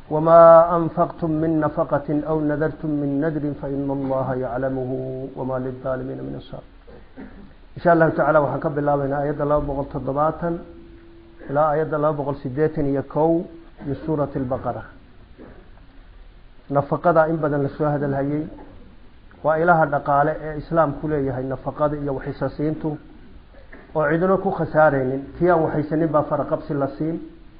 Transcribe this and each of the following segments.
wamaa anfaqtum min nafaqati aw nadartum min nadrin faina allaha yaclamuhu wamaa lilaalimiina min ansaar insha allahu tacala waxaan ka bilaabaynaa aayadda laba boqol toddobaatan ilaa aayadda laba boqol sideetan iyo kow min suurati albaqara nafaqada in badan lasoo hadalhayey waa ilaha dhaqaale ee islaamku leeyahay nafaqada iyo waxisasiintu oo cidino ku khasaareynin kii aan waxaysanin baa faraqabsi la siin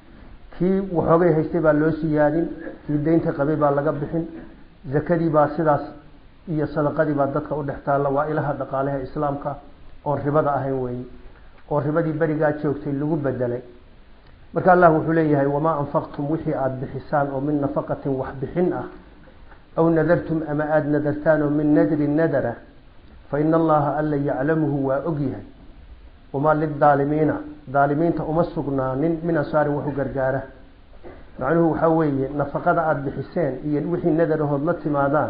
kii waxoogay haystay baa loo siyaadin kii deynta qabay baa laga bixin zakadii baa sidaas iyo sadaqadii baa dadka u dhex taalla waa ilaha dhaqaaleha islaamka oon ribada ahayn weeye oo ribadii berigaa joogtay lagu bedelay marka allah wuxuu leeyahay wamaa anfaqtum wixii aada bixisaan oo min nafaqatin wax bixin ah aw nadartum ama aada nadartaan oo min nadrin nadara fa ina allaha alla yaclamuhu waa ogyahay wamaa lidaalimiina daalimiinta uma sugnaanin min ansaarin waxu gargaara macnuhu waxaa weeye nafaqada aada bixiseen iyo wixii nadarahood la timaadaan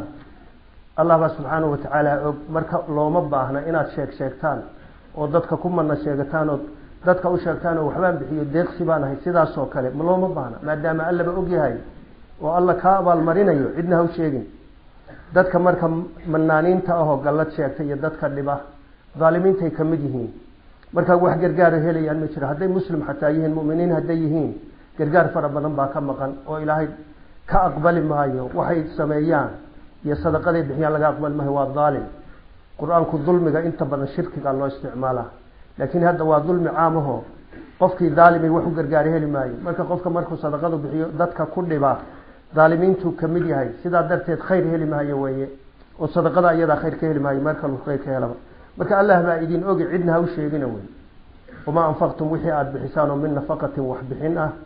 allah baa subxaanahu watacaala og marka looma baahna inaad sheeg sheegtaan oo dadka ku mana sheegataan oo dadka u sheegtaan oo waxbaan bixiyo deeqsi baan ahay sidaasoo kale looma baahna maadaama allaba ogyahay oo alla kaa abaalmarinayo cidna ha u sheegin dadka marka manaaniinta ahoo gallad sheegta iyo dadka dhiba daalimiintay ka mid yihiin markaa wax gargaaro helayaan ma jiro hadday muslim xataa yihiin muminiin hadday yihiin gargaar fara badan baa ka maqan oo ilaahay ka aqbali maayo waxay sameeyaan iyo sadaqaday bixiyaan laga aqbali maayo waa daalim qur-aanku dulmiga inta badan shirkiga loo isticmaalaa laakiin hadda waa dulmi caamaho qofkii daalimay wax u gargaaro heli maayo marka qofka markuu sadaqadu bixiyo dadka ku dhiba daalimiintuu kamid yahay sidaa darteed khayr heli maayo weeye oo sadaqada iyadaa khayr ka heli maayo meel kalu khayr ka helaba marka allah baa idin ogi cidna ha u sheegina wey wamaa anfaqtum wixii aada bixisaan oo min nafaqatin wax bixin ah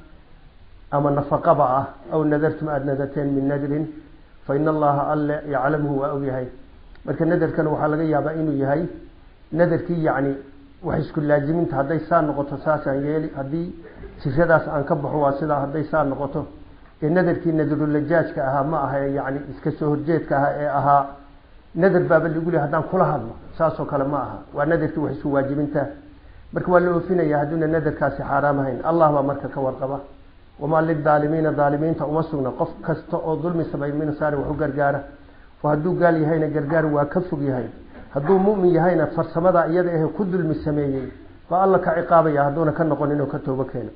ama nafaqaba ah aw nadartum aada nadarteen min nadrin fa ina allaha alle yaclamuhu waa ogyahay marka nadarkana waxaa laga yaabaa inuu yahay nadarkii yacni wax isku laaziminta hadday saa noqoto saasaan yeeli haddii jiradaas aan ka baxo waa sidaa hadday saa noqoto ee nadarkii nadarulajaajka ahaa ma aha yani iska soo horjeedka ahaa ee ahaa nadar baaba lagu leey haddaan kula hadlo saasoo kale ma aha waa nadarkii wax isku waajibinta marka waa la oofinaya hadduuna nadarkaasi xaaraam ahayn allah baa marka ka warqaba wamaa lidaalimiina daalimiinta uma sugna qof kasta oo dulmi samay min saari wax u gargaara oo hadduu gaal yahayna gargaar waa ka fog yahay hadduu mumin yahayna farsamada iyada ahe ku dulmi sameeyey baa alla ka ciqaabaya hadduuna ka noqon inuu ka toobo keeno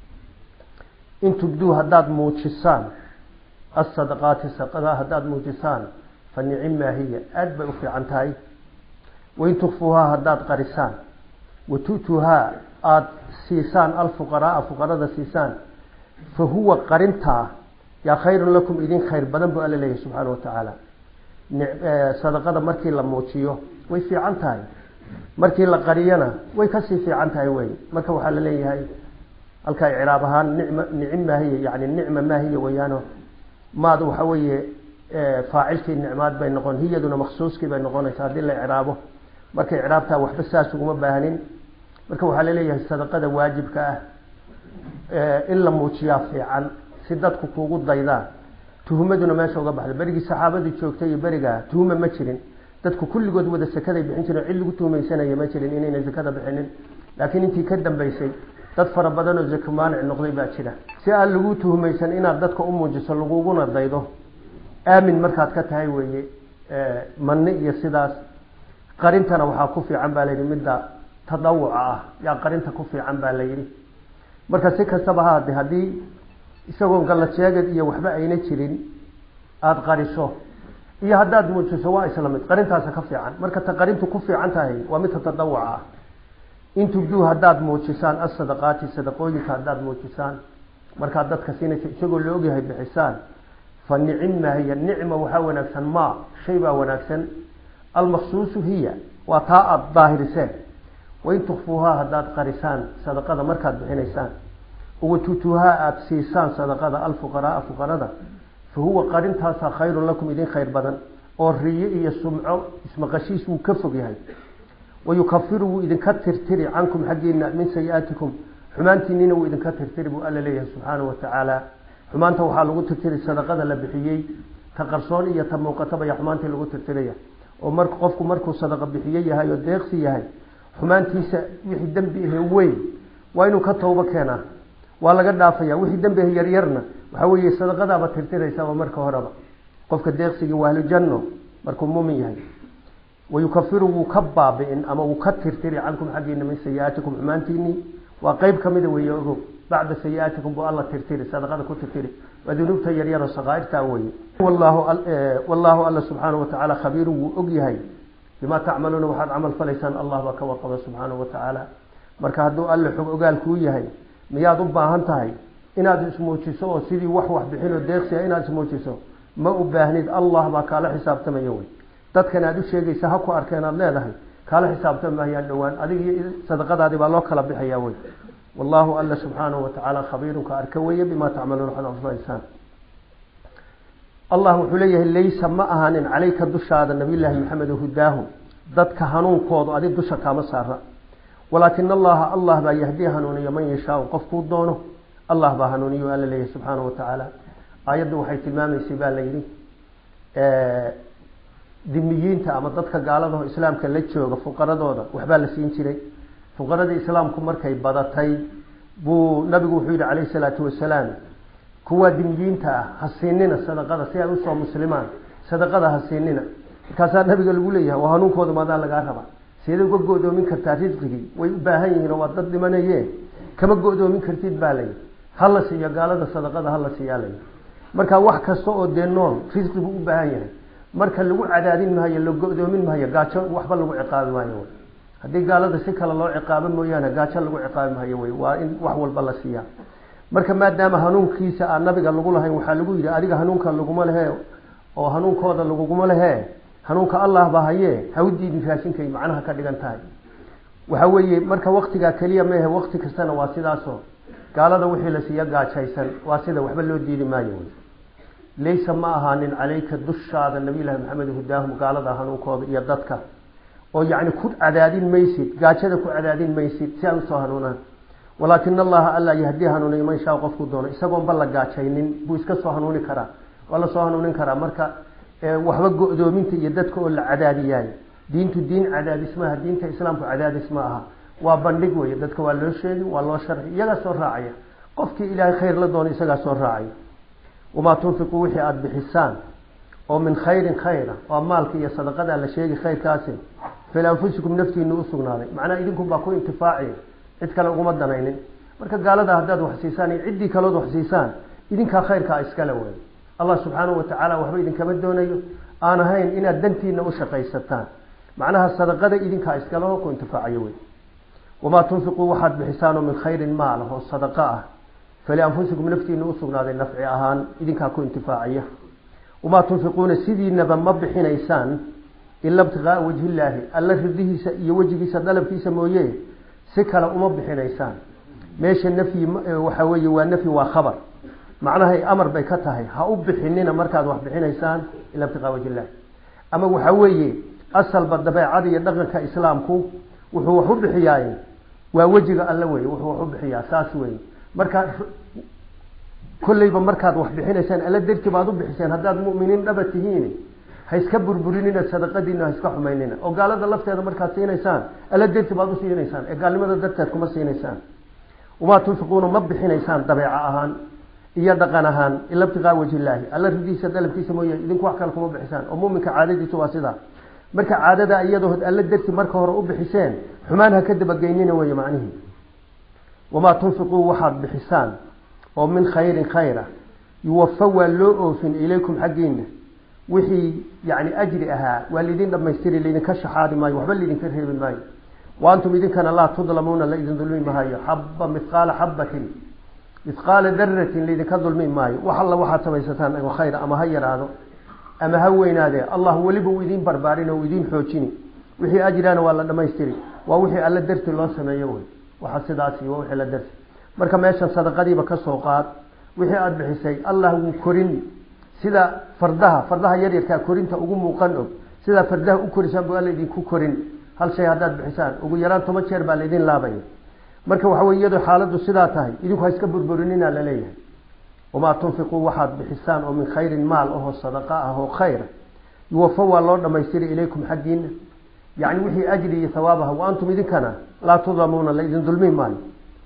in tubduu haddaad muujisaan asadaqaati sadaqada haddaad muujisaan fa nicimmaa hiya aada bay u fiican tahay wain tukfuuhaa haddaad qarisaan wa tu'tuuhaa aada siisaan alfuqaraaa fuqarada siisaan fa huwa qarintaa yaa khayrun lakum idin khayr badan buu alla leeyahay subxaana watacaala sadaqada markii la muujiyo way fiican tahay markii la qariyana way kasii fiican tahay wey marka waxaa la leeyahay halkaa icraab ahaan nicma nicim maahiya yani nicma maahiya weyaano maad waxa weeye faacilkii nicmaad bay noqon hiyaduna maksuuskii bay noqonaysa haddii la icraabo marka icraabtaa waxba saas uguma baahnin marka waxaa laleeyahay sadaqada waajibka ah in la muujiyaa fiican si dadku kuugu daydaan tuhumaduna meesha uga baxda berigii saxaabadii joogtay iyo berigaa tuhuma ma jirin dadku kulligood wada sakaday bixin jireen cid lagu tuhmaysanaya ma jirin inayna sakada bixinin laakiin intii ka dambeysay dad fara badan oo zako maanic noqday baa jira si aan lagu tuhmaysan inaad dadka u muujiso laguguna daydo aamin markaad ka tahay weeye manni iyo sidaas qarintana waxaa ku fiican baa layidhi midda tadawuca ah yaa qarinta ku fiican baa la yidhi marka si kastaba haade haddii isagoon gallad sheegad iyo waxba ayna jirin aada qariso iyo haddaad muujiso waa isla mid qarintaasa ka fiican marka ta qarintu ku fiican tahay waa midta tadawuca ah in tubduu haddaad muujisaan asadaqaati sadaqooyinka haddaad muujisaan markaad dadka siinaysa isagoo la ogyahay bixisaan fa nicimma hiya nicma waxaa wanaagsan ma shay baa wanaagsan almaksuusu hiya waa taa aada daahiriseen wain tukfuuhaa haddaad qarisaan sadaqada markaad bixinaysaan watutuuhaa aada siisaan sadaqada alfuqaraaa fuqarada fa huwa qarintaasaa khayrun lakum idin khayr badan oo riyo iyo sumco ismaqashiis wuu ka fog yahay wayukafiru wuu idinka tirtiri cankum xaggiina min sayi-aatikum xumaantiinina wuu idinka tirtiri buu alla leeyahay subxaanahu watacaala xumaanta waxaa lagu tirtiri sadaqada la bixiyey ta qarsoon iyo ta muuqataba ya xumaantii lagu tirtiraya oo mar qofku markuu sadaqa bixiye yahay oo deeqsi yahay xumaantiisa wixii dembi ahe weyn waa inuu ka toobo keenaa waa laga dhaafaya wixii dembi yaryarna waxaa weeye sadaqadaaba tirtiraysaaba marka horeba qofka deeqsigii waa ahlujanno markuu muumin yahay wayukafiru wuu ka baabi'in ama wuu ka tirtiri cankum xaggiina min sayi-aatikum xumaantiinii waa qeyb kamida weeye ogow bacda sayi-aatikum buu alla tirtiri sadaqada ku tirtiri waa dunuubta yaryaro saqaairtaa weeye wallaahu alla subxaanahu watacaala khabiirun wuu og yahay bimaa tacmaluuna waxaad camal falaysaan allah baa ka warqaba subxaanahu watacaala marka hadduu alle xog ogaal kuu yahay miyaad u baahan tahay inaad ismuujiso oo sidii wax wax bixinoo deeqsiga inaad ismuujiso ma u baahnid allah baa kaala xisaabtamaya wey dadkan aad u sheegaysa ha ku arkeen aad leedahay kaala xisaabtami mahayaan dhowaan adig iyo sadaqadaadii baa loo kala bixaya wey wallahu alla subxaanahu watacaala khabiirunka arka weeye bimaa tacmaluuna waxaad anfalaysaan allah wuxuu leeyahay laysa ma ahaanin calayka dushaada nabiyllaahi maxamed hudaahu dadka hanuunkoodu adig dusha kaama saara walaakina allaha allah baa yahdii hanuuniyo man yashaau qofkuu doono allah baa hanuuniyo alla leeyahay subxaanahu watacaala aayaddu waxay tilmaamaysay baa la yidhi dimiyiinta ama dadka gaaladaho islaamka la jooga fuqaradooda waxbaa la siin jiray fuqaradii islaamku markay badatay buu nabigu wuxuu yihi calayhi salaatu wasalaam kuwaa dimiyiinta ah ha siinina sadaqada si ay usoo muslimaan sadaqada ha siinina markaasaa nabiga lagu leeyahay oo hanuunkooda maadaa lagaa raba seeda uga go-doomin kartaa risqigii way u baahan yihiin oo waa dad dhimanaye kama go-doomin kartid baa layi hala siiyo gaalada sadaqada hala siiyaa layi marka wax kasta oo dee nool risqi buu u baahan yahay marka lagu cadaadin maayo la go-doomin maayo gaajo waxba lagu ciqaabi maayo haddii gaalada si kale loo ciqaabo mooyaane gaajo lagu ciqaabi maayo wey waa in wax walba la siiyaa marka maadaama hanuunkiisa aan nabiga lagu lahayn waxaa lagu yidhi adiga hanuunka laguma lehe oo hanuunkooda laguguma lehe hanuunka allah ba haye ha u diidin raashinkay macnaha ka dhigan tahay waxa weeye marka waktigaa keliya mehe wakti kastana waa sidaasoo gaalada wixii la siiya gaajaysan waa sida waxba loo diidi maayo wey laysa ma ahaanin calayka dushaada nabiylahi maxamed hudaahum gaalada hanuunkooda iyo dadka oo yacni ku cadaadin maysid gaajada ku cadaadin maysid si ay usoo hanuunaan walaakina allaha alla yahdii hanuuniyo man shaa qofku doono isagoonba la gaajaynin buu iska soo hanuuni karaa waa la soo hanuunin karaa marka waxba go-doominta iyo dadka oo la cadaadiyaayo diintu diin cadaadis maaha diinta islaamku cadaadis ma aha waa bandhig wey dadka waa loo sheegi waa loo sharci iyagaa soo raacaya qofkii ilaahay khayr la doono isagaa soo raacaya wamaa tunfiquu wixii aada bixisaan oo min khayrin khayra waa maalka iyo sadaqadaa la sheegi khayrkaasi filanfusikum naftiina usugnaaday macnaa idinkunbaa ku intifaaci cid kale uguma danaynin marka gaalada haddaad wax siisaan iyo ciddii kalood wax siisaan idinkaa khayrkaa iskale wey allah subxaanahu watacaala waxba idinkama doonayo aan ahayn inaad dantiina u shaqaysataan macnaha sadaqada idinkaa iskaleho ku intifaacayo wey wamaa tunfiquu waxaad bixisaanoo min khayrin maal oo sadaqa ah falianfusikum naftiina usugnaaday nafci ahaan idinkaa ku intifaacaya wamaa tunfiquuna sidiinaba ma bixinaysaan ila ibtiqaaa wajhillaahi alla ridihiisa iyo wejigiisa dalabkiisa mooye si kale uma bixinaysaan meesha nafyi waxa weeye waa nafyi waa khabar macnahay amar bay ka tahay ha u bixinina markaad wax bixinaysaan ila ibtiqaa wajhillahi ama waxa weeye asalba dabeecada iyo dhaqanka islaamku wuxuu wax u bixiyaay waa wejiga alle wey wuxuu wax u bixiyaa saas wey marka kolleyba markaad wax bixinaysaan alla darti baad u bixiseen haddaad mu'miniin dhaba tihiin ha iska burburinina sadaqadiina ha iska xumaynina oo gaalada lafteeda markaad siinaysaan alla darti baad u siinaysaan ee gaalnimada darteed kuma siinaysaan wamaa tunfiquuna ma bixinaysaan dabeeco ahaan iyo dhaqan ahaan ila ibtiqaa wajhillaahi alla ridiisa dalabkiisa mooye idinku wax kale kuma bixisaan oo muminka caadadiisu waa sidaa marka caadada iyadood alla darti marka hore u bixiseen xumaan ha ka dabageynina wey macnihii wamaa tunfiquu waxaad bixisaan oo min khayrin khayra yuwafa waa loo oofin ilaykum xaggiina wixii yani ajri ahaa waa laydin dhamaystiri laydinka shaxaadi maayo waxba laydinka reebi maayo wa antum idinkana laa tudlamuuna laydin dulmi maayo xaba mithqaala xabatin mithqaala daratin laydinka dulmi maayo wax alla waxaad samaysataan oo khayra ama ha yaraado ama ha weynaadee allah weliba uu idiin barbaarin oo idiin xoojini wixii ajraana waa la dhamaystiri waa wixii alla darti loo sameeyo wey waxa sidaasi waa wixii la darti marka meeshan sadaqadiiba ka soo qaad wixii aada bixisay allah wuu korin sida fardaha fardaha yaryarkaa korinta ugu muuqan og sidaa fardaha u korisaan bu alla idinku korin hal shay haddaad bixisaan ugu yaraan toban jeer baa laydin laabaya marka waxa wey iyadoo xaaladdu sidaa tahay idinku ha iska burburinina laleeyahay wamaa tunfiquu waxaad bixisaan oo min khayrin maal ahoo sadaqa ah oo khayra yuwafa waa loo dhamaystiri ilaykum xaggiina yacni wixii ajri iyo hawaabaha wa antum idinkana laa tudlamuuna laydin dulmi maayo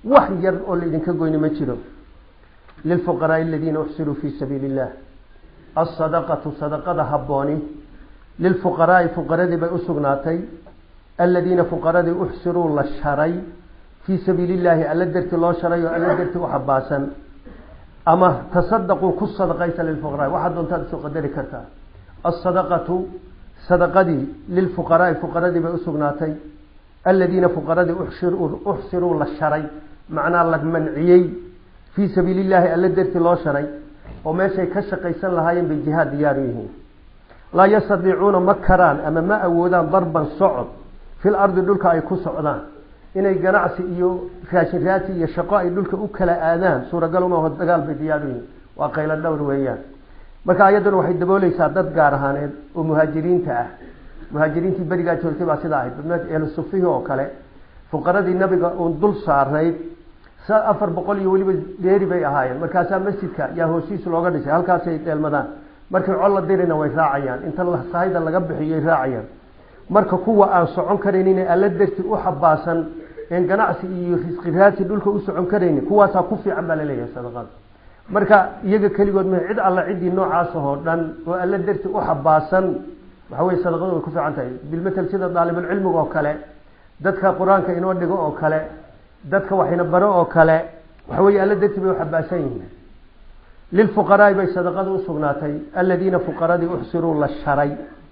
wax yar oo laydinka goyni ma jiro lilfuqaraai aladiina uxsiruu fii sabiili illah alsadaqatu sadaqada habbooni lilfuqaraai fuqaradii bay usugnaatay aladiina fuqaradii uxsiruu la sharay fii sabiili illaahi alla darti loo sharay oo alla darti u xabaasan ama tasadaquu ku sadaqaysa lilfuqaraai waxaad doontaad isu qadari kartaa alsadaqatu sadaqadii lilfuqaraai fuqaradii bay usugnaatay aladiina fuqaradii uxsiruu la sharay macnaa la manciyey fii sabiili illaahi alla darti loo sharay oo meeshay ka shaqaysan lahaayeen bay jihaad diyaaru yihiin laa yastadiicuuna ma karaan ama ma awoodaan darban socod fil ardi dhulka ay ku socdaan inay ganacsi iyo raashin raasi iyo shaqo ay dhulka u kala aadaan suuragal uma dagaal bay diyaaru yihiin waa qaylo dhowr weeyaan marka ayadduna waxay dabooleysaa dad gaar ahaaneed oo muhaajiriinta ah muhaajiriintii berigaa joogtay baa sidaa ahayd ehlu sufihi oo kale fuqaradii nabiga uun dul saarnayd afar boqol iyo weliba dheeri bay ahaayeen markaasaa masjidka yaa hoosiis looga dhisay halkaasay dheelmadaan markay col la dirina way raacayaan inta sahayda laga bixiyoy raacayaan marka kuwa aan socon karaynin alla darti u xabaasan een ganacsi iyo risqi raasi dhulka u socon karaynin kuwaasaa ku fiican baa laleeyahay sadaqada marka iyaga keligood ma cid alla ciddii noocaas oo dhan oo alla darti u xabaasan waxa weye sadaqadu way ku fiican tahay bilmatel sida daalibulcilmiga oo kale dadka qur-aanka inoo dhigo oo kale dadka waxayna baro oo kale waxa weye alla darti bay u xabaasan yihiin lilfuqaraai bay sadaqada usugnaatay aladiina fuqaradii uxsiruu la sharay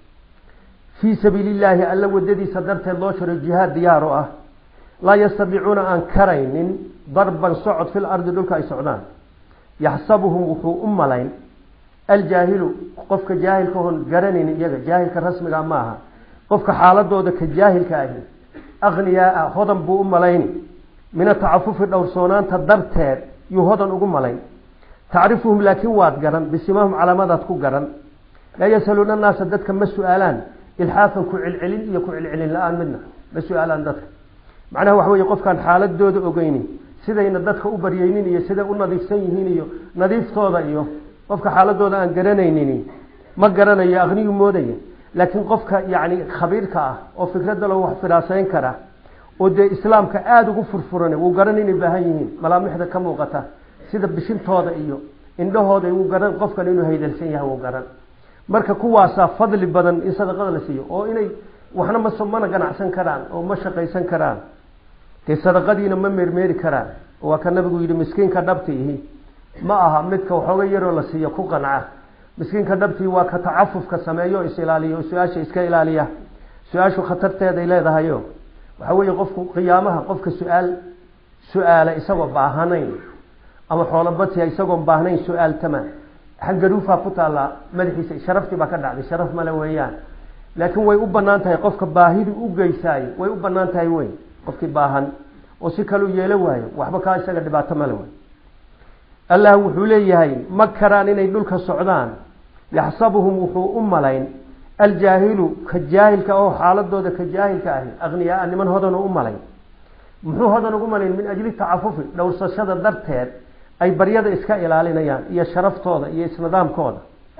fii sabiili illaahi alla wadadiisa darteed loo sharay jihaad diyaar oo ah laa yastadiicuuna aan karaynin darban socod fil ardi dhulka ay socdaan yaxsabuhum wuxuu u malayn aljaahilu qofka jaahilka oon garanaynin iyaga jaahilka rasmiga ma aha qofka xaaladooda ka jaahilka ahi akhniyaaa hodan buu u malayni min atacafufi dhowrsoonaanta darteed yuu hodan ugu malayn tacrifuhum laakiin waad garan bisimahum calaamadaad ku garan laa yasaluuna naasa dadka ma su-aalaan ilxaafan ku celcelin iyo ku celcelin la-aan midna ma su-aalaan dadka macnaha waxa weye qofkaan xaaladooda ogeynin sidayna dadka u baryeynin iyo siday u nadiifsan yihiin iyo nadiiftooda iyo qofka xaaladooda aan garanaynin ma garanayo aqniyu moodaya laakiin qofka yani khabiirka ah oo fikradda lo wax firaaseyn kara oo dee islaamka aada ugu furfuran wuu garan inay baahan yihiin malaamixda ka muuqata sida bishintooda iyo indhahooda wuu garan qofkan inuu haydalsan yahay wuu garan marka kuwaasaa fadli badan in sadaqada la siiyo oo inay waxna ma mana ganacsan karaan oo ma shaqaysan karaan dee sadaqadiina ma meermeeri karaan waa ka nabigu yihi miskiinka dhabti ihi ma aha midka waxooga yaroo la siiyo ku qanca miskiinka dhabtii waa ka tacafufka sameeyo is ilaaliyo o su-aasha iska ilaaliya su-aashu khatarteeday leedahayo waxa weeye qofku qiyaamaha qofka su-aal su-aala isagoo baahanayn ama xoolobatiya isagoon baahnayn su-aaltama xangaruufaa ku taallaa madaxiisa sharaftii baa ka dhacday sharaf male weeyaan laakiin way u banaan tahay qofka baahidu u geysaayo way u banaan tahay wey qofkii baahan oo si kaleu yeelo waayo waxba kaa isaga dhibaato male wey allah wuxuu leeyahay ma karaan inay dhulka socdaan yaxsabuhum wuxuu u malayn aljaahilu ka jaahilka oo xaaladooda ka jaahilka ahi akhniyaaa niman hodan u malayn muxuu hodan ugu malayn min ajli tacafufi dhowrsashada darteed ay baryada iska ilaalinayaan iyo sharaftooda iyo isnidaamkooda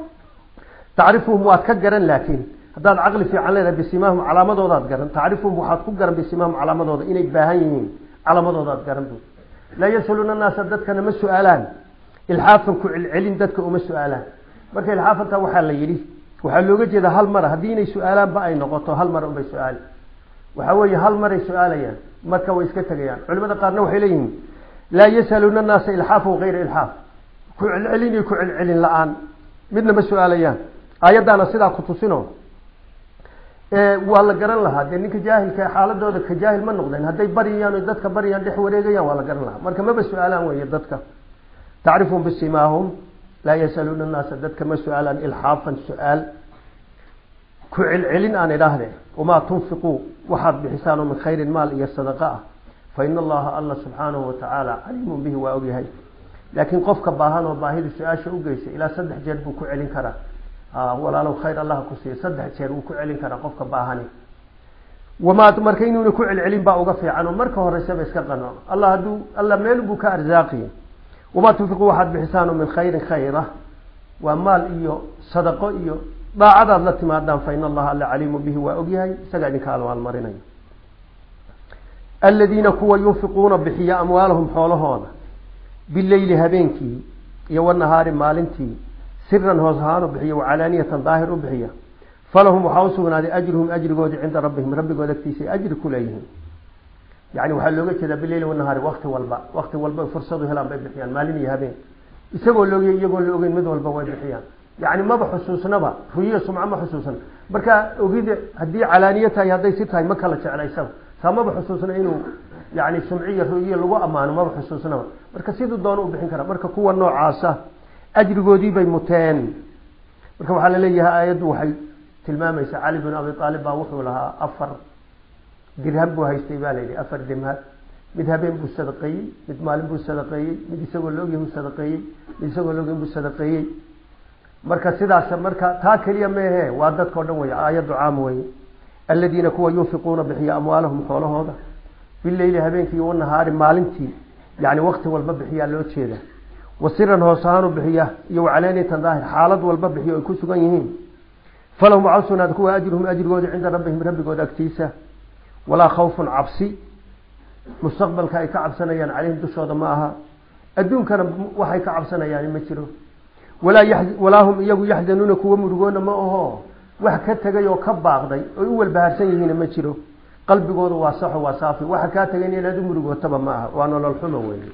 tacrifuhum waad ka garan laakiin haddaad caqli fiican leedahay bisimaahum calaamadoodaad garan tacrifuhum waxaad ku garan bisimaahum calaamadooda inay baahan yihiin calaamadoodaad garan bu laa yasaluuna naasa dadkana ma su-aalaan ilxaafan ku celcelin dadka uma su-aalaan marka ilxaafantaa waxaa la yidhi waxaa looga jeeda hal mara haddii inay su-aalaanba ay noqoto hal mar unbay su-aali waxaa weeye hal maray su-aalayaan marka way iska tegayaan culimada qaarna waxay leeyihiin laa yasaluuna naasa ilxaafan hayra ilxaaf ku celcelin iyo ku celcelin la-aan midna ma su-aalayaan aayaddaana sidaa ku tusino waa la garan lahaa dee ninka jaahilka xaaladooda ka jaahil ma noqdeen hadday baryayaan o dadka baryayaan dhex wareegayaan waa la garan lahaa marka maba su-aalaan weeye dadka tacrifum bisimaahum laa yasaluuna naasa dadka ma su-aalaan ilxaafan su-aal ku celcelin aan idhaahde wamaa tunfiquu waxaad bixisaanoo min khayrin maal iyo sadaqa ah fa ina allaha alla subxaanahu watacaala caliimun bihi waa ogyahay laakiin qofka baahan oo baahida su-aasha ugeysay ilaa saddex jeer buu ku celin karaa walaalow khayr allah ku siiya saddex jeer wuu ku celin karaa qofka baahani wamaa marka inuuna ku celcelin baa uga fiican oo marka horeysaba iska qano allah hadduu alla meel buu ka arzaaqiy wamaa tunfiquu waxaad bixisaano min khayrin khayra waa maal iyo sadaqo iyo daacadaad la timaadaan fa in allaha alla caliimu bihi waa ogyahay isagaa idinka almaalmarinayo aladiina kuwa yunfiquuna bixiya amwaalahum xoolahooda bileyli habeenkii iyo wanahaari maalintii siran hoos ahaan u bixiya wacalaaniyatan daahir u bixiya falahum waxaa usugnaaday ajruhum ajrigoodii cinda rabbihim rabbigood agtiisa ajri ku leeyihiin yani waxaa looga jeedaa bileyli wanahaari wakti walba wakti walba fursadu helaan bay bixiyaan maalin iyo habeen isagoo laogy iyagoon la ogeyn mid walba way bixiyaan yani maba xusuusnaba ruyiya sumco ma xusuusna marka ogida haddii calaaniyo tahay hadday si tahay ma kala jecla isaga saa maba xusuusna inuu yani sumciya ruyiya lagu ammaano maba xusuusnaba marka siduu doono u bixin kara marka kuwa noocaasa ajrigoodii bay muteen marka waxaa laleeyahay aayaddu waxay tilmaamaysaa cali bin abi aalib baa wuxuu lahaa afar dirham buu haystay baa layidhi afar dirham mid habeen buu sadaqeeyey mid maalin buu sadaqeeyey mid isagoo laogyahy buu sadaqeeyey mid isagoo laogyahy buu sadaqeeyey marka sidaas marka taa keliya meehe waa dadkao dhan wey aayaddu caam weye aladiina kuwa yunfiquuna bixiya amwaalahum xoolahooda bileyli habeenkii wanahaari maalintii yani wakti walba bixiyaa loo jeeda wasiran hoos ahaan u bixiya iyo wacalaaniyatan daahir xaalad walba bixiyo ay ku sugan yihiin falahum waxaa usugnaada kuwa ajruhum ajrigooda cinda rabbihim rabbigooda agtiisa walaa khawfun cabsi mustaqbalka ay ka cabsanayaan caleyhim dushooda ma aha adduunkana waxay ka cabsanayaan ma jiro walaa walaa hum iyagu yaxzanuuna kuwa murugoona ma aho wax ka tegay oo ka baaqday oy u walbahaarsan yihiina ma jiro qalbigooda waa saxo waa saafi waxa kaa tagayn inaad u murugootaba ma aha waa nolol xumo weeye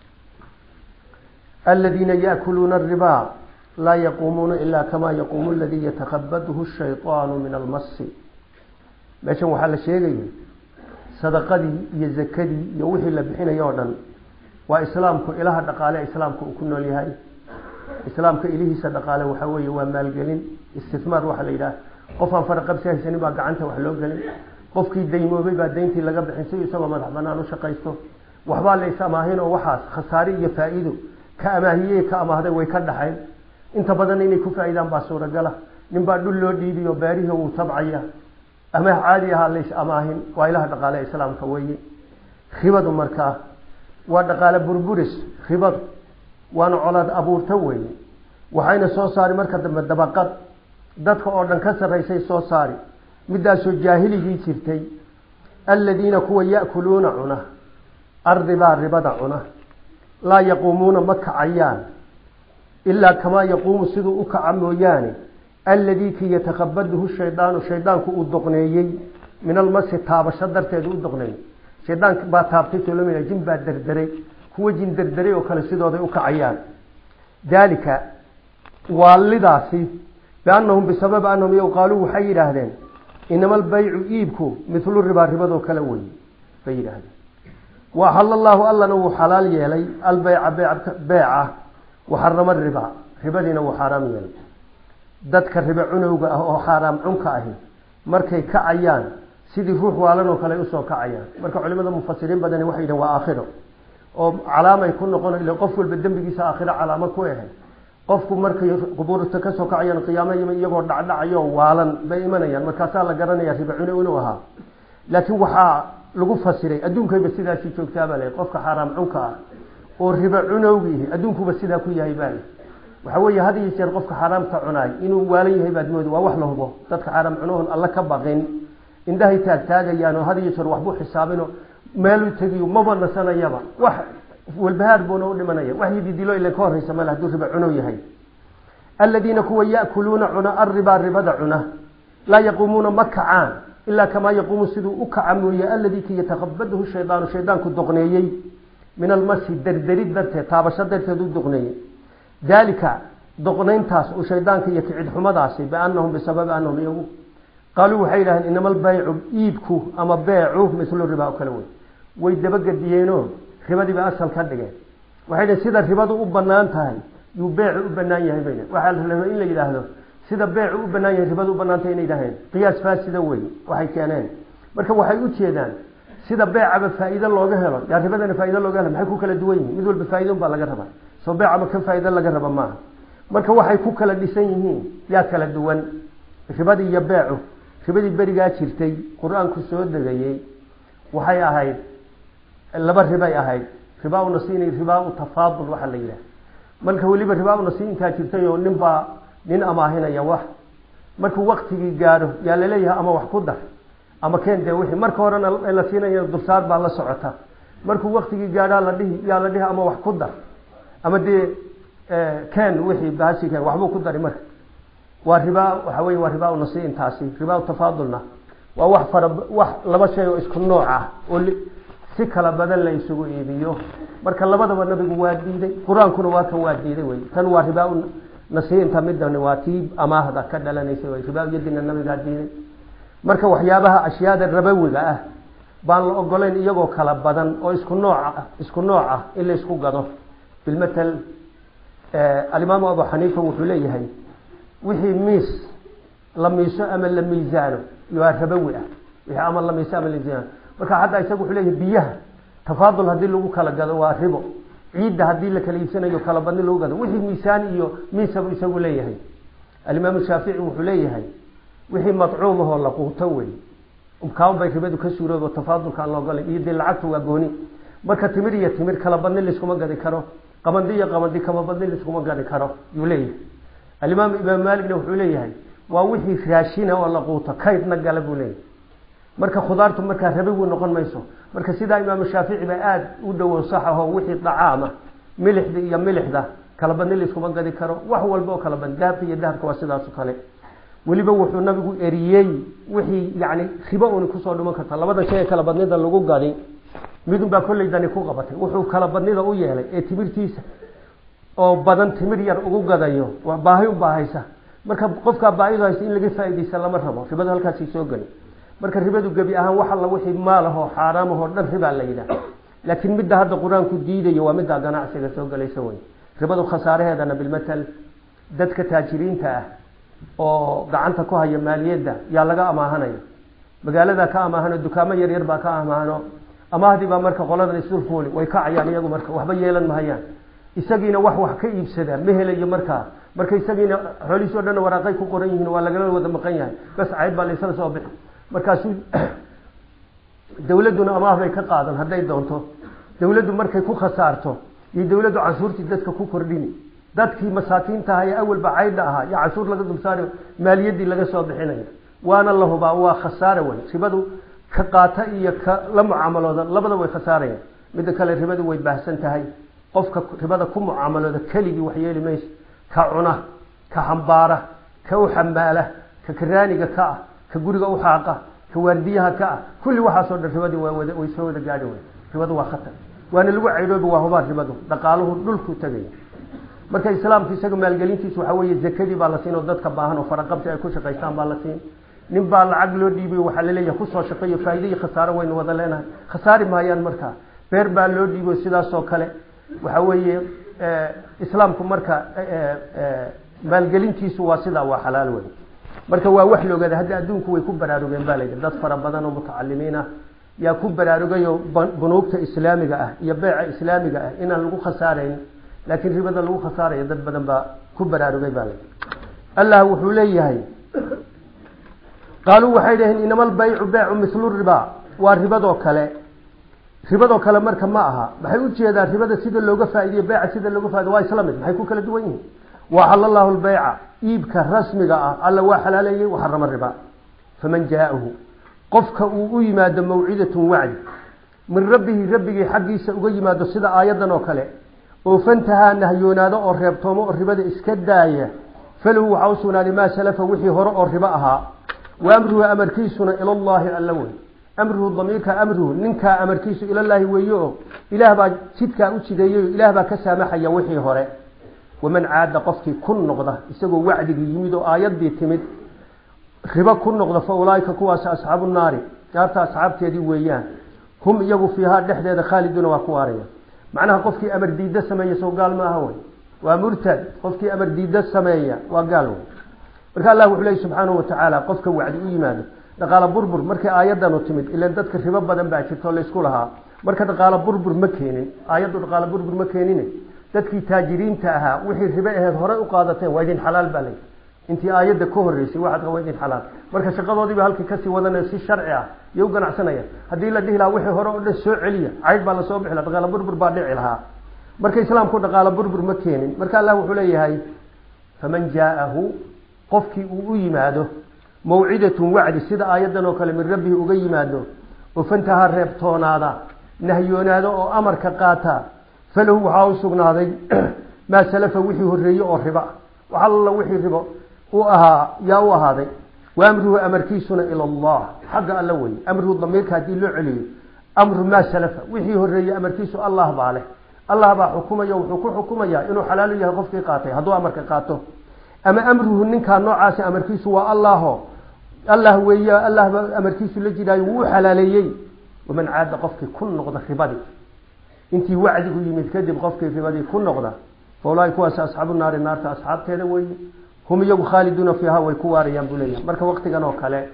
aladiina yaakuluuna aribaa laa yaquumuuna ila kama yaquumu aladii yatakabadhu shayطaanu min almasi meeshan waxaa la sheegaya sadaqadii iyo zakadii iyo wixii la bixinayo o dhan waa islaamku ilaha dhaqaale islaamka uu ku nool yahay islaamka ilihiisa dhaqaale waxa weeye waa maalgelin istismaar waxaa la yidhaha qof aan faraqabsi haysanin baa gacanta wax loo gelin qofkii daymoobay baa dayntii laga bixin si isagoo madax banaan u shaqaysto waxbaa la is amaahin oo waxaas khasaare iyo faa-iido ka amaahiyey ka amaahday way ka dhaxayn inta badan inay ku faa-iidaan baa suuragala nin baa dhul loo dhiibiyo beerihii wuu tabcaya amaah caadi ahaa lays amaahin waa ilaha dhaqaale islaamka weeye ribadu markaa waa dhaqaale burburis ribadu waana colaad abuurta weeye waxayna soo saari marka dambe dabaqad dadka oo dhan ka sarraysay soo saari midaasoo jaahiligii jirtay aladiina kuwa ya'kuluuna cuna arribaa ribada cuna laa yaquumuuna ma kacayaan ilaa kamaa yaquumu siduu u kaca mooyaane alladii ki yatakabadhu shaydaanu shaydaanku uu doqneeyey min almasi taabasho darteedu u doqneeyey shaydaan baa taabtay solomina jin baa derderay kuwa jin derderay oo kale sidooday u kacayaan daalika waalidaasi biannahum bisababi annahum iyagu qaaluu waxay yidhaahdeen inama albaycu iibku mithlu ribaa ribadoo kale wey bay yidhaahdeen wa axala allaahu allana wuu xalaal yeelay albeyca beeca waxarama ribaa ribadiina wuu xaaraam yeelay dadka ribe cunowga ah oo xaaraam cunka ahi markay kacayaan sidii ruux waalan oo kale usoo kacayaan marka culimada mufasiriin badani waxay yidhahen waa aakhiro oo calaamay ku noqon ila qof walba dembigiisa aakhiro calaamo ku ahay qofku markay qubuurta kasoo kacayaan qiyaamo iyagoo dhacdhacayo waalan bay imanayaan markaasaa la garanaya ribe cunow inuu ahaa laakiin waxaa lagu fasiray adduunkayba sidaasii joogtaabaa le qofka xaaraam cunka ah oo ribe cunowgiihi adduunkuba sidaa ku yahay baa waxa weeye had iyo jeer qofka xaaraamta cunaay inuu waalan yahay baad moodi waa wax la hubo dadka xaaraam cunohon alla ka baqin indhahay taagtaagayaan oo had iyo jeer waxbuu xisaabino meelu tegiyo maba nasanayaba wax walbahaar buuna u dhimanaya wax yididilo ila ka horreysa male hadduu riba cunow yahay aladiina kuwa ya'kuluuna cuna arribaa ribada cuna laa yaquumuuna ma kacaan ilaa kamaa yaquumu siduu u kaca mooye alladii ki yatakabadhu shaydaanu shaydaanku doqneeyey min almasi derderid darteed taabasho darteed u doqneeyey daalika doqnayntaas uu shaydaanka iyo kicid xumadaasi biannahum bisababi annahum iyagu qaaluu waxay yidhahdeen inama albaycu iibku ama beecu mithlu ribaa oo kale wey way dabagediyeenoo ribadiiba asal ka dhigeen waxay dhaheen sida ribadu u banaan tahay yuu beecu u banaan yahay bay waxaa la rabaa in la yidhaahdo sida beecu u banaan yahay ribadu u banaan tahay inay yidhahdeen qiyaas faasida wey waxay keeneen marka waxay u jeedaan sida beecaba faa'iido looga helo yaa ribadana faa'ido looga helo maxay ku kala duwan yihiin mid walba faa'ido baa laga rabaa soo beecaba ka faa'ido laga raba maaha marka waxay ku kala dhisan yihiin yaa kala duwan ribadii iyo beecu ribadii berigaa jirtay qur-aanku soo degayey waxay ahayd laba ribay ahayd ribaa unasiini ribaa tafaadul waxaa la yidhaha marka weliba ribaa unasiinkaa jirtay oo nin baa nin amaahinaya wax markuu waktigii gaadho yaa laleeyahay ama wax ku dar ama keen dee wixii marka horena la siinaya dulsaar baa la socota markuu waktigii gaadhaa la dhihi yaa la dhihi ama wax ku dar ama dee keen wixii baasi keen waxbuu ku dari marka waa ribaa waxa wey waa ribaa nasiintaasi ribaa tafaadulna waa wax fara wax laba shay oo isku nooc ah oo si kala badan la isugu iibiyo marka labadaba nabigu waa diiday qur-aankuna waa kan waa diiday wey tan waa ribaa nasiinta midani waa tii amaahda ka dhalanaysa wey ribaa yadina nabigaa diiday marka waxyaabaha ashyaada rabawiga ah baan la ogolayn iyagoo kala badan oo isku nooc ah isku nooc ah in la isku gado bilmatal alimaamu abu xaniifa wuxuu leeyahay wixii miis la miiso ama la miisaano waa rabawi ah wixii ama la miiso ama la miisaano marka hadda isaga wuxuu leeyahay biyaha tafaadul haddii lagu kala gado waa ribo ciidda haddii la kala iibsanayo kala badni lagu gado wixii miisaan iyo miisabu isagu leeyahay alimaamu shaafici wuxuu leeyahay wixii madcuumahoo la quuto wey kaaban bay ribadu ka suuroobo tafaadulka aan la ogolay iyo dee lacagtu waa gooni marka timir iyo timir kala badni laiskuma gadi karo qabandi iyo qabandi kama badni laiskuma gadi karo yuu leeyahay alimaam imaam maaligna wuxuu leeyahay waa wixii raashina oo la quuto kaydna gala buu leeyahay marka khudaartu markaa rabigu noqon mayso marka sidaa imaamu shaafici ba aada u dhowow sax ahoo wixii dacaama milixda iyo milixda kala badni laiskuma gadi karo wax walba oo kala badni dahabka iyo dahabka waa sidaas o kale weliba wuxuu nabigu eriyey wixii yani ribo un kusoo dhiman karta labada shay ee kala badnida lagu gadi midun baa kolley dani ku qabatay wuxuu kala badnida u yeelay ee timirtiisa oo badan timir yar ugu gadayo waa baahi u baahaysa marka qofkaa baahidu haysta in laga faaidaysa lama rabo ribadu halkaasay soo geli marka ribadu gebi ahaan wax alla wixii maalahoo xaaraamahoo dhan ribaa la yidhaah laakiin midda hadda qur-aanku diidayo waa middaa ganacsiga soo gelaysa wey ribadu khasaaraheedana bilmatal dadka taajiriinta ah oo gacanta ku haya maaliyadda yaa laga amaahanaya magaalada ka amaahano dukaamo yaryar baa ka amaahano amaahdii baa marka qoladan isulfuuli way kacayaan iyagu marka waxba yeelan mahayaan isagiina wax wax ka iibsadaa ma helayo markaa marka isagiina xoolihiis o dhan waraaqay ku qoran yihiin waa lagala wada maqan yahay bas cayd baa laysla soo bixi markaasuu dawladduna amaah bay ka qaadan hadday doonto dawladdu markay ku khasaarto iyo dawladdu canshuurtii dadka ku kordhini dadkii masaakiinta aha ee awalba caydha ahaa iyo canshuur laga dulsaari maaliyaddii laga soo bixinayo waana la hubaa waa khasaare wey ribadu ka qaata iyo ka la mucaamalooda labada way khasaarayaan midda kale ribadu way baahsan tahay qofka ribada ku mucaamalooda keligii wax yeeli mayso ka cuna ka hambaara ka u xamaala ka karaaniga ka ah ka guriga u xaaqa ka waardiyaha ka ah kulli waxaasoo dhan ribadii waa wada way soo wada gaadhi wey ribadu waa khatar waana lagu caydhoobi waa hubaa ribadu dhaqaaluhu dhulku tegaya marka islaamku isaga maalgelintiisu waxaa weeye zakadii baa la siin oo dadka baahan oo faraqabsi ay ku shaqaystaan baa la siin nin baa lacag loo dhiibay waxaa laleeyahay kusoo shaqeeyo faa'ido iyo khasaaro waynu wada leenahay khasaari maayaan markaa beer baa loo dhiibo sidaas oo kale waxa weeye islaamku marka maalgelintiisu waa sidaa waa xalaal wey marka waa wax la ogaada hadda adduunku way ku baraarugeen ba layidhi dad fara badan oo mutacalimiin ah yaa ku baraarugayo bunuugta islaamiga ah iyo beeca islaamiga ah inaan lagu khasaarayn laakiin ribada lagu khasaarayo dad badan baa ku baraarugay baa layidhi allah wuxuu leeyahay qaaluu waxay dhaheen inama albaycu beecu mithlu riba waa ribadoo kale ribadoo kale marka ma aha maxay ujeedaan ribada sida looga faa'idiyo beeca sida looga faa'ido waa isla mid maxay ku kala duwan yihiin waxala allahu lbayca iibka rasmiga ah alla waa xalaaleeyey waxarama riba faman jaahu qofka uu u yimaado mawcidatun wacdi min rabbihi rabbigii xaggiisa uga yimaado sida aayaddan oo kale oo fantahaa nahyoonaado oo reebtoomo oo ribada iska daaya falahu waxaa u sugnaaday maa salafa wixii hore oo ribo ahaa wa amruhu amarkiisuna ilallaahi alla wey amruhu damiirka amruhu ninkaa amarkiisu ilallaahi weeye oo ilaah baa jidkaa u jideeyey ilaah baa ka saamaxaya wixii hore waman caada qofkii ku noqda isagoo wacdigii yimid oo aayaddii timid ribo ku noqda fa ulaaika kuwaas asxaabu naari naarta asxaabteedii weeyaan hum iyagu fiihaa dhexdeeda khaaliduuna waa ku waaraya macnaha qofkii amar diidda sameeya soo gaal ma aha wey waa murtad qofkii amar diidda sameeya waa gaal wey marka allah wuxuu leeyay subxaanahu watacaala qofka wacdi u yimaado dhaqaalo burbur markay aayadanu timid ilan dadka ribo badan baa jirto laysku lahaa marka dhaqaalo burbur ma keenin aayaddu dhaqaalo burbur ma keenin dadkii taajiriinta ahaa wixii ribo aheed horey u qaadateen waa idin xalaal baa lay intii aayadda ka horeysay waxaad waa idin xalaal marka shaqadoodiiba halkii kasii wadanaya si sharci ah iyo u ganacsanaya haddii la dhihi lahaa wixii hore oo dhan soo celiya caydh baa lasoo bixi laha dhaqaalo burbur baa dhici lahaa marka islaamku dhaqaalo burbur ma keenin marka allah wuxuu leeyahay faman jaa'ahu qofkii uu u yimaado mawcidatun wacdi sida aayaddan oo kale min rabbihi uga yimaado oo fantaha reebtoonaada nahyoonaada oo amarka qaata falahu waxaa u sugnaaday maa salafa wixii horreeye oo riba wax alla wixii ribo u ahaa yaa u ahaaday wa amruhu amarkiisuna ila allah xagga alla weye amruhu damiirka haddii loo celiyo amru maa salafa wixii horreeyey amarkiisu allah baa leh allah baa xukumaya wuxuu ku xukumayaa inuu xalaalu yahay qofkii qaatay hadduu amarka qaato ama amruhu ninkaa noocaasi amarkiisu waa allaho allah weey allah baa amarkiisu la jiraayo wuu u xalaaleeyey waman caada qofkii ku noqda ribadii intii wacdigu yimid kadib qofkii ribadii ku noqda fa ulaahi kuwaasi asxaabu naari naarta asxaabteeda weeye hum iyagu khaaliduuna fiiha way ku waarayaan buu leeyahay marka waktigan oo kale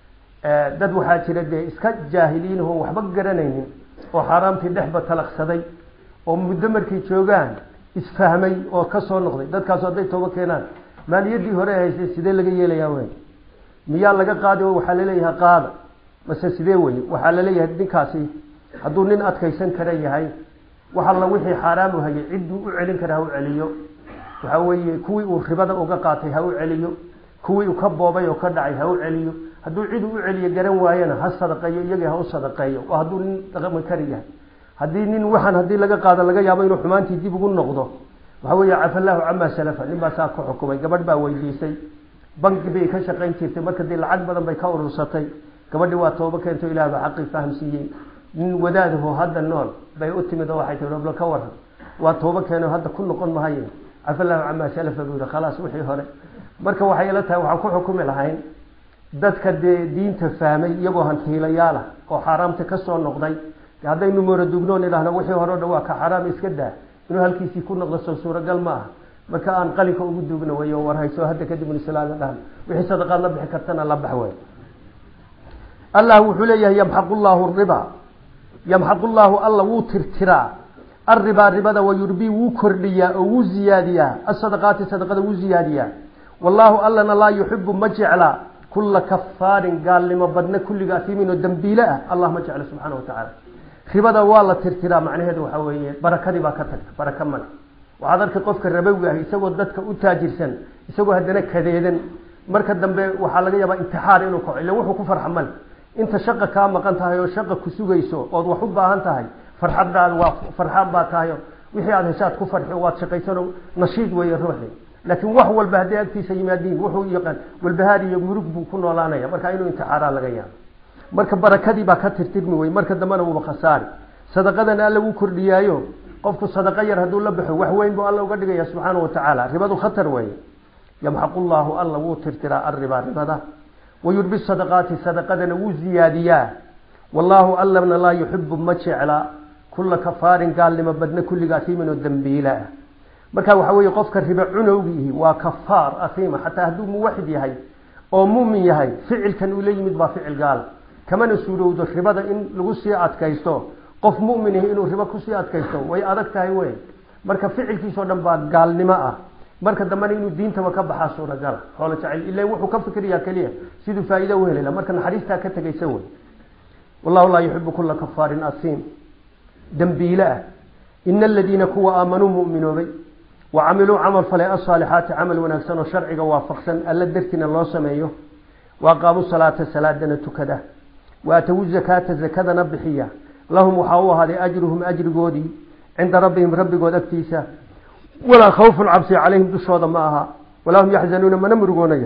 dad waxaa jira dee iska jaahiliin oo waxba garanaynin oo xaaraamtii dhexba talaqsaday oo muddo markay joogaan isfahmay oo ka soo noqday dadkaasu hadday tooba keenaan maaliyaddii hore haysay sidee laga yeelayaa wey miyaa laga qaadi oo waxaa laleeyahay qaada mase sidee weye waxaa laleeyahay ninkaasi hadduu nin adkaysan kara yahay wax alla wixii xaaraam u hayay cidduu u celin kara ha u celiyo waxa weeye kuwii uu ribada uga qaatay ha u celiyo kuwii uu ka boobay oo ka dhacay ha u celiyo hadduu cid u celiyo garan waayana ha sadaqeeyo iyagii ha u sadaqeeyo oo hadduu nin dhaqmi kari yahay haddii nin waxaan haddii laga qaado laga yaabo inuu xumaantii dib ugu noqdo waxa weeye cafallahu camaa salafa nin baa saa ku xukumay gabadh baa weydiisay banki bay ka shaqayn jirtay marka dee lacag badan bay ka urursatay gabadhii waa tooba keento ilaah baa xaqii fahamsiiyey nin wadaadaho hadda nool bay u timid oo waxay tii roblo ka waran waa tooba keeno hadda ku noqon mahaye cafallahu camaa salafa buu yihi khalaas wixii hore marka waxay ila tahay waxaan ku xukumi lahayn dadka dee diinta fahmay iyagoo hantiilayaalah oo xaaraamta ka soo noqday haddaynu mooradugnoon idhaahno wixii hore o dhan waa ka xaraam iska daa inuu halkiisii ku noqdo soo suuragal ma aha marka aan qalinka ugu duugna wey oo warhayso hadda kadib islaala dhahan wixii sadaqaad la bixi kartana la bax wey allah wuxuu leeyahay yamxaqu llaahu riba yamxaqu llaahu alla wuu tirtiraa arribaa ribada wayurbii wuu kordhiyaa oo wuu ziyaadiyaa asadaqaati sadaqada wuu ziyaadiyaa wallaahu allana laa yuxibu ma jecla kula kafaarin gaalnimo badna kulliga atiimin oo dambiile ah allah ma jecla subxaana wa tacaala ribada waa la tirtiraa macnaheedu waxaa weeye barakadii baa ka tagta baraka male waxaad arkay qofka rabowga ah isagoo dadka u taajirsan isagoo haddana kadeedan marka dambe waxaa laga yaabaa intixaar inuu kaco illa wuxuu ku farxa male inta shaqa kaa maqan tahay oo shaqa ku sugayso ood wax u baahan tahay farxadaad waa farxaad baa tahay wixii aad heshaad ku farxi waad shaqaysano nashiid weeye ruuxi laakiin wax walba hadday agtiisa yimaadiin wuxuu yaqaan walbahaar iyo murug buu ku noolaanaya marka inuu intixaaraa laga yaabo marka barakadii baa ka tirtirmi wey marka dambena wuuba khasaari sadaqadana alla wuu kordhiyaayo qofku sadaqo yar hadduu la baxo wax weyn buu alla uga dhigaya subxaana wa tacaala ribadu khatar weeye yamxaqu llaahu alla wuu tirtiraa arriba ribada wayurbi sadaqaati sadaqadana wuu ziyaadiyaa wallaahu allana laa yuxibu ma jecla kula kafaarin gaalnimo badna kulliga atiimin oo dambiila ah marka waxa weeye qofka riba cunowgiihi waa kafaar atiima xataa hadduu muwaxid yahay oo mumin yahay ficilkan uu la yimid baa ficil gaal kamana suurowdo ribada in lagu sii adkaysto qof mumin yahi inuu ribo kusii adkaysto way adag tahay wey marka ficilkiisao dhan baa gaalnimo ah marka dambena inuu diintaba ka baxaa suuragala xoolo jacayl ila wuxuu ka fikriyaa keliya siduu faa'iida u helayla marka naxariistaa ka tegaysa wey wallahu laa yuxibu kula kafaarin asiim dambiile ah ina aladiina kuwa aamanuu mu'minoobay wa camiluu camal falay asaalixaati camal wanaagsan oo sharciga waafaqsan alla dartiina loo sameeyo wa aqaamuu salaata salaadana tukada wa atawu zakaata zakadana bixiya lahum waxaa u ahaaday ajruhum ajrigoodii cinda rabbihim rabbigood agtiisa walaa khawfun cabsi calayhim dushooda ma aha walaa hum yaxzanuuna mana murugoonaya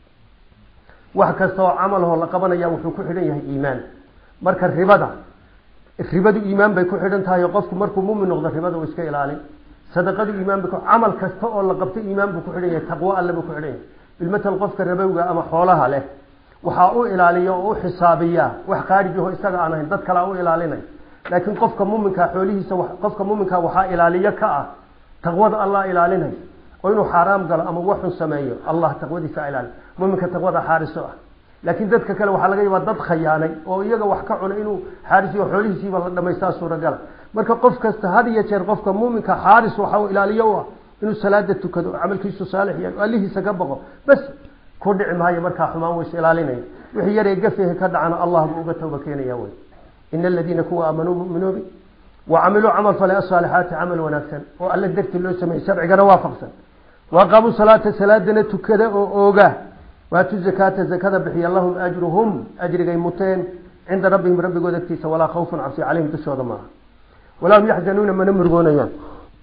wax kasta oo camalhoo la qabanaya wuxuu ku xidhan yahay iimaan marka ribada ribadu iimaan bay ku xidhan tahay oo qofku markuu mumin noqdo ribada uu iska ilaalin sadaqadu iimaan bay camal kasta oo la qabto iimaan buu ku xidhan yahay taqwo alle buu ku xidhan yahay bilmatal qofka rabowga ama xoolaha leh waxaa u ilaaliya oo u xisaabiya wax qaarijaho isaga aan ahayn dad kalea u ilaalinay laakiin qofka muminkaa xoolihiisa qofka muminkaa waxaa ilaaliyo ka ah taqwada allah ilaalinay oo inuu xaaraam galo ama waxun sameeyo allah taqwadiisa ilaali muminka taqwada xaariso ah laakiin dadka kale waxaa laga yaabaa dad khayaanay oo iyaga wax ka cuna inuu xaarisiyo xoolihiisiiba la dhamaystaa suuragala marka qof kasta had iyo jeer qofka muminka xaaris waxa ilaaliyo u ah inuu salaada tukado camalkiisu saalix yahay oo allihiisa ka baqo bas ku dhici maayo markaa xumaan ways ilaalinaya wixii yaree gafihi ka dhacana allah buu uga tawba keenaya wey ina aladiina kuwa aamanuu muminoobi wa camiluu camal falay asaalixaati camal wanaagsan oo alla darti loo sameeyey sharcigana waafaqsan wa aqaamuu salaata salaadana tukada oo ooga waatu zakaata zakada bixiya lahum ajruhum ajrigay muteen cinda rabbihim rabbigooda agtiisa walaa khawfun cabsi calayhim dushooda maaha walaa hum yaxzanuuna mana murugoonayaan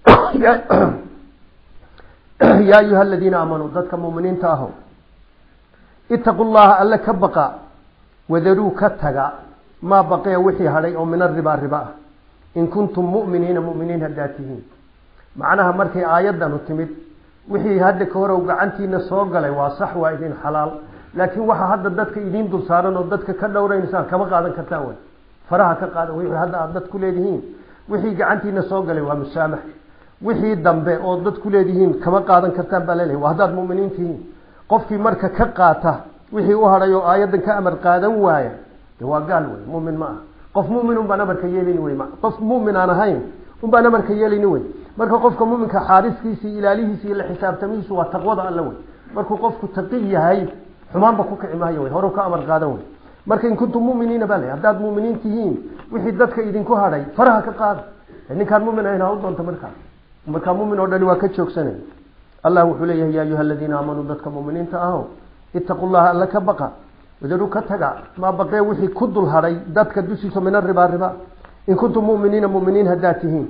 yaa ayuha aladiina aamanuu dadka muminiinta aho itaqu llaha alle ka baqa wadaruu ka taga maa baqia wixii hadhay oo min aribaa riba ah in kuntum mu'miniina mu'miniin haddaad tihiin macnaha markay aayaddanu timid wixii hadda ka horow gacantiina soo galay waa sax waa idin xalaal laakiin waxa hadda dadka idiin dul saaran oo dadka ka dhowraynasaan kama qaadan kartaan way faraha ka qaada wixii hadda aada dad ku leedihiin wixii gacantiina soo galay waa musaamax wixii dambe oo dad ku leedihiin kama qaadan kartaan baa lelehay waa haddaad mu'miniin tihiin qofkii marka ka qaata wixii u hadhay oo aayaddan ka amar qaadan waaya de waa gaal wey mumin ma aha qof mumin unbaan amarka yeelini wey qof mumin aan ahayn unbaan amarka yeelini wey marka qofka muminka xaariskiisi ilaalihiisi iyo la xisaabtamihiisu waa taqwada alle wey markuu qofku taqi yahay xumaanba ku kici maayo wey horu ka amar qaadan wey marka in kuntum muminiina baa le haddaad muminiin tihiin wixii dadka idinku hadhay faraha ka qaada ninkaan mumin ahayn ha u doonta markaa markaa mumin oo dhani waa ka joogsanay allah wuxuu leeyahay ya ayuha aladiina aamanuu dadka muminiinta aho itaqu llaha alle ka baqa wadaru ka taga maa baqee wixii ku dul hadhay dadka dushiisa min aribaa riba in kuntum muminiina muminiin haddaad tihiin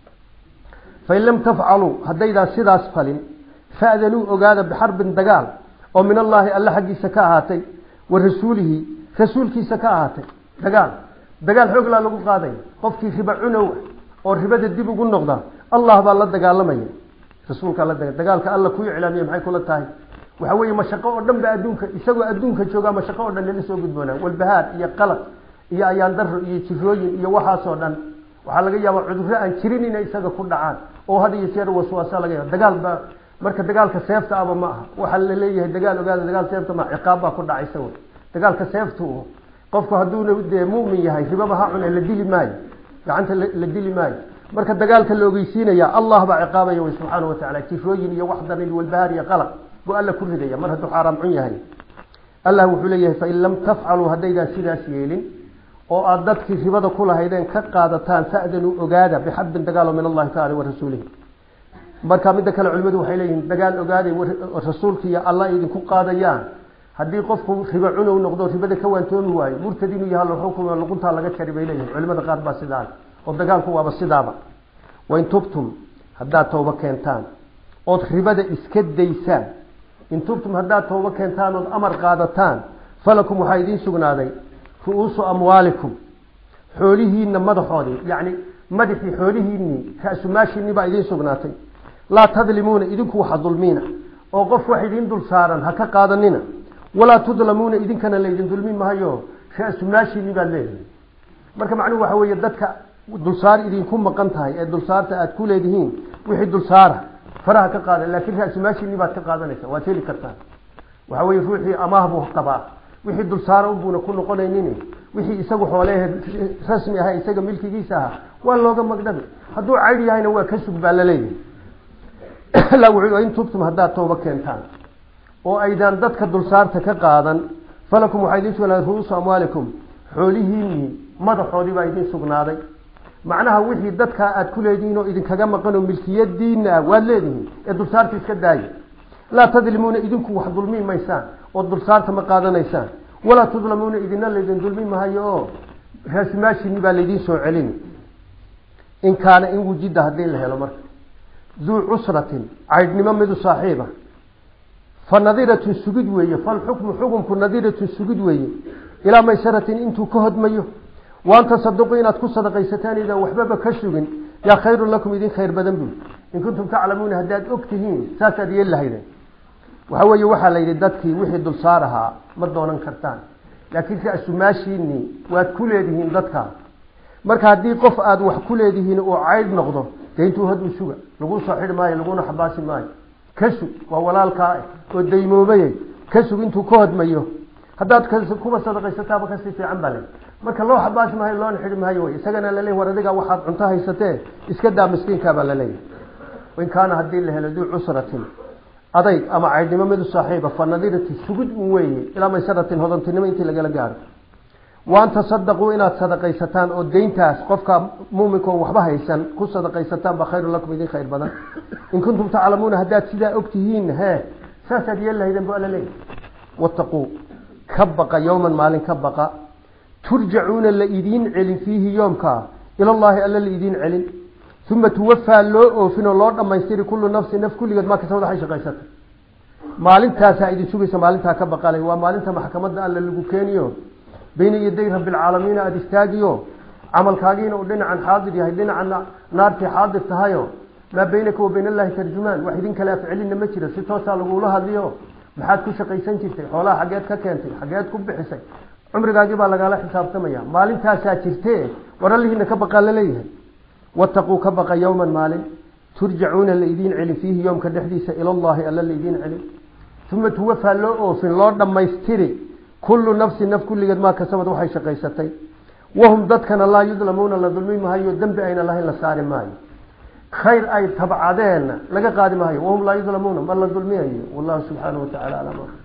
fain lam tafcaluu haddaydaan sidaas falin fa'danuu ogaada bixarbin dagaal oo min allaahi alle xaggiisa ka ahaatay wa rasuulihi rasuulkiisa ka ahaatay dagaal dagaal xooglaa lagu qaadaya qofkii riba cunow oo ribada dib ugu noqda allah baa la dagaalamaya rasuulkaa la dagaalka alla ku iclaamiya maxay kula tahay waxa weeye mashaqo oo dhan ba adduunka isagoo adduunka joogaa mashaqo oo dhan lala soo gudboonaa walbahaar iyo qalaq iyo ayaan daro iyo jirooyin iyo waxaasoo dhan waxaa laga yaabaa cudurro aan jirin inay isaga ku dhacaan oo had iyo jeer waswaasa laga yaaba dagaal baa marka dagaalka seefta aba ma aha waxaa la leeyahay dagaal ogaada dagaal seefta ma ciqaab baa ku dhacaysa wey dagaalka seeftu qofku hadduuna dee mu'min yahay ribaba ha cune la dili maayo gacanta la dili maayo marka dagaalka la ogeysiinaya allah baa ciqaabaya wey subxaana wa tacala jirooyin iyo wax darin walbahaar iyo qalaq buu alla ku ridaya mar hadduu xaaraam cun yahay allah wuxuu leeyahay fain lam tafcaluu haddaydaan sidaas yeelin oo aada dadkii ribada ku lahaydeen ka qaadataan fa'danuu ogaada bixarbin dagaalo min allahi taala wa rasuulihi marka midda kale culimadu waxay leeyihiin dagaal ogaaday rasuulka iyo allah idinku qaadayaan haddii qofku ribo cunow noqdo ribada ka waantoomi waayo murtad inuu yaha laxukuma luquntaa laga jari bay leeyihin culimada qaar baa sidaa oo dagaalku waaba sidaaba wain tubtum haddaad tooba keentaan ood ribada iska daysaan in tubtum haddaad tooba keentaan ood amar qaadataan falakum waxaa idiin sugnaaday ru-uusu amwaalikum xoolihiinna madaxoodii yacni madaxii xoolihiinnii ra-sumaashiinni baa idiin sugnaatay laa tadlimuuna idinku waxa dulmiina oo qof wax idiin dul saaran ha ka qaadanina walaa tudlamuuna idinkana laydin dulmi mahayo ra-sumaashiinni baad leedahay marka macnuhu waxa weeye dadka dulsaar idinku maqan tahay ee dulsaarta aada ku leedihiin wixii dulsaara faraha ka qaada laakiin ra-sumaashiinni baad ka qaadanaysa waad heli kartaa waxa weye ruuxii amaah buu qabaa wixii dulsaara unbuuna ku noqonaynin wixii isagu xoolehe rasmi aha isaga milkigiisa aha waa looga magdhabi hadduu caydh yahayna waa ka sug baa laleeyahay alla wuxuu in tubtum haddaad tooba keentaan oo aydaan dadka dulsaarta ka qaadan falakum waxaa idiin sugnaaday ru-uusu amwaalikum xoolihiinnii madaxoodii baa idiin sugnaaday macnaha wixii dadkaa aada ku leedihiin oo idinkaga maqan oo milkiyadiina ah waad leedihiin ee dulsaarta iska daaya laa tadlimuuna idinku wax dulmi maysaan oo dulsaarta ma qaadanaysaan walaa tudlamuuna idina laydin dulmi mahayo oo raasimaashini baa laydiin soo celini in kaana in wujida haddii la helo marka duu cusratin caydhnimo midu saaxiiba fa nadiratun sugid weeye falxukmu xukumku nadiratun sugid weeye ilaa maysaratin intuu ka hodmayo waan tasaduqu inaad ku sadaqaysataan idaan waxbaba ka sugin yaa khayrun lakum idin khayr badan buu in kuntum taclamuuna haddaad og tihiin saasaad yeeli lahaydeen waxa weeye waxaa la yidhi dadkii wixii dulsaar ahaa ma doonan kartaan laakiin ra-sumaashiinii waad ku leedihiin dadkaa marka haddii qof aada wax ku leedihiin uu caydh noqdo dee intuu haduu suga laguu soo xidhi maayo laguna xabaasi maayo ka sug waa walaalkaa oo daymoobayey ka sug intuu ka hodmayo haddaad kuba sadaqaysataaba kasii fiican baa le marka loo xabaasi maayo loona xidhi maayo wy isagana laleeyahy war adigaa waxaad cunto haysatee iska daa miskiinkaabaa laleeyahy in kaana haddii la helo duu cusratin adayg ama caydhnimo midu saaxiiba fa nadirati sugid un weeye ilaa maysaratin hodantinimo intii lagala gaaro waan tasadaquu inaad sadaqaysataan oo deyntaas qofka muuminkaoo waxba haysan ku sadaqaysataan baa khayrun lakum idin khayr badan in kuntum taclamuuna haddaad sidaa og tihiin he saasaad yeeli lahaydeen bu alla leeyahy wataquu ka baqa yowman maalin ka baqa turjacuuna la idiin celin fiihi yoomkaa ilallaahi alla la idiin celin uma tuwafaa loo oofin oo loo dhammaystiri kullu nafsi naf kulligeed maa kasabad waxay shaqaysatay maalintaasaa idin sugaysa maalintaa ka baqalay waa maalinta maxkamadda alle lagu keeniyo bayna yaday rabbilcaalamiina aada istaagiyo camalkaagiina uu dhinacan xaadir yahay dhinacan naartii xaadir tahayo maa baynaka wa bayn allahi tarjumaan wax idin kale afcelinna ma jiro si toosaa lagula hadliyo maxaad ku shaqaysan jirtay xoolaha xaggeed ka keentay xaggeed ku bixisay cumrigaagii baa lagaala xisaabtamaya maalintaasaa jirte war allihiina ka baqaa laleeyahay wataquu ka baqa yowman maalin turjacuuna la idiin celin fiihi yoomka dhexdiisa ilallaahi alla la idiin celin uma tuwafaa loo oofin loo dhammaystiri kullu nafsin naf kulligeed maa kasabad waxay shaqaysatay wahum dadkana laa yudlamuuna la dulmi maayo dembi ayna lahayn la saari maayo khayr ay tabcadeenna laga qaadi maayo wahum laa yudlamuuna ma la dulmiyayo wallahu subxaanahu watacaala aclam